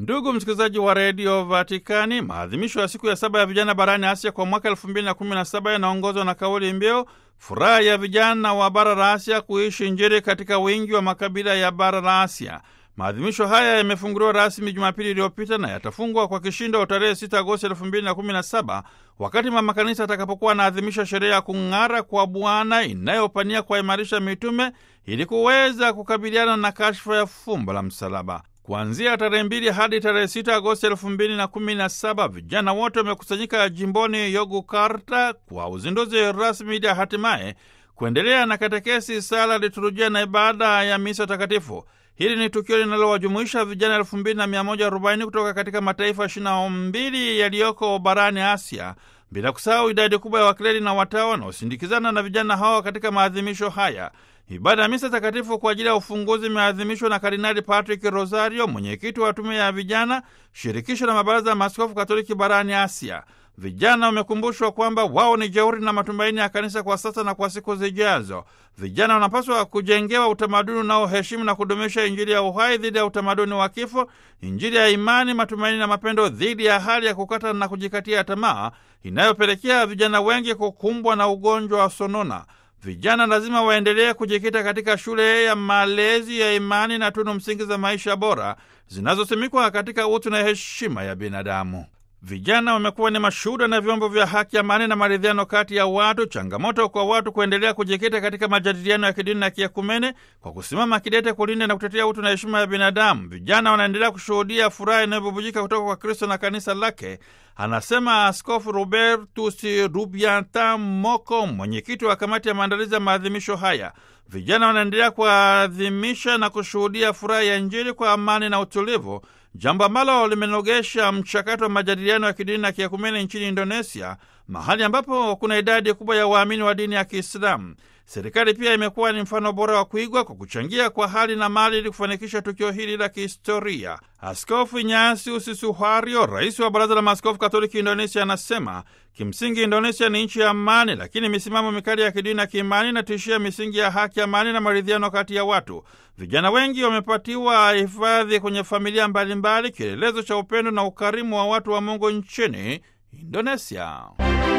Ndugu msikilizaji wa redio Vatikani, maadhimisho ya siku ya saba ya vijana barani Asia kwa mwaka elfu mbili na kumi na saba yanaongozwa na kauli mbiu furaha ya vijana wa bara la Asia kuishi Injili katika wingi wa makabila ya bara la Asia. Maadhimisho haya yamefunguliwa rasmi Jumapili iliyopita na yatafungwa kwa kishindo tarehe 6 Agosti 2017 wakati mama kanisa atakapokuwa anaadhimisha sherehe ya kung'ara kwa Bwana inayopania kuwaimarisha mitume ili kuweza kukabiliana na kashfa ya fumbo la msalaba. Kuanzia tarehe mbili hadi tarehe 6 Agosti elfu mbili na kumi na saba vijana wote wamekusanyika jimboni Yogyakarta kwa uzinduzi rasmi ili hatimaye kuendelea na katekesi, sala, liturujia na ibada ya misa takatifu. Hili ni tukio linalowajumuisha vijana elfu mbili na mia moja arobaini kutoka katika mataifa ishirini na mbili yaliyoko barani Asia, bila kusahau idadi kubwa ya wakleri na watawa wanaosindikizana na vijana hawa katika maadhimisho haya. Ibada ya misa takatifu kwa ajili ya ufunguzi imeadhimishwa na Kardinali Patrick Rosario, mwenyekiti wa tume ya vijana shirikisho la mabaraza ya maaskofu Katoliki barani Asia. Vijana wamekumbushwa kwamba wao ni jeuri na matumaini ya kanisa kwa sasa na kwa siku zijazo. Vijana wanapaswa kujengewa utamaduni unaoheshimu na kudumisha Injili ya uhai dhidi ya utamaduni wa kifo, Injili ya imani, matumaini na mapendo dhidi ya hali ya kukata na kujikatia tamaa inayopelekea vijana wengi kukumbwa na ugonjwa wa sonona. Vijana lazima waendelee kujikita katika shule ya malezi ya imani na tunu msingi za maisha bora zinazosimikwa katika utu na heshima ya binadamu. Vijana wamekuwa ni mashuhuda na vyombo vya haki, amani na maridhiano kati ya watu. Changamoto kwa watu kuendelea kujikita katika majadiliano ya kidini na kiekumene kwa kusimama kidete kulinda na kutetea utu na heshima ya binadamu. Vijana wanaendelea kushuhudia furaha inayobubujika kutoka kwa Kristo na kanisa lake, anasema Askofu Robertus Rubianta Moko, mwenyekiti wa kamati ya maandalizi ya maadhimisho haya. Vijana wanaendelea kuadhimisha na kushuhudia furaha ya Injili kwa amani na utulivu, jambo ambalo limenogesha mchakato wa majadiliano ya kidini na kiekumene nchini Indonesia, mahali ambapo kuna idadi kubwa ya waamini wa dini ya Kiislamu. Serikali pia imekuwa ni mfano bora wa kuigwa kwa kuchangia kwa hali na mali ili kufanikisha tukio hili la kihistoria. Askofu Ignatius Suharyo, rais wa Baraza la Maaskofu Katoliki Indonesia, anasema kimsingi Indonesia ni nchi ya amani, lakini misimamo mikali ya kidini na kiimani inatishia misingi ya haki, amani na maridhiano kati ya watu. Vijana wengi wamepatiwa hifadhi kwenye familia mbalimbali, kielelezo cha upendo na ukarimu wa watu wa Mungu nchini Indonesia.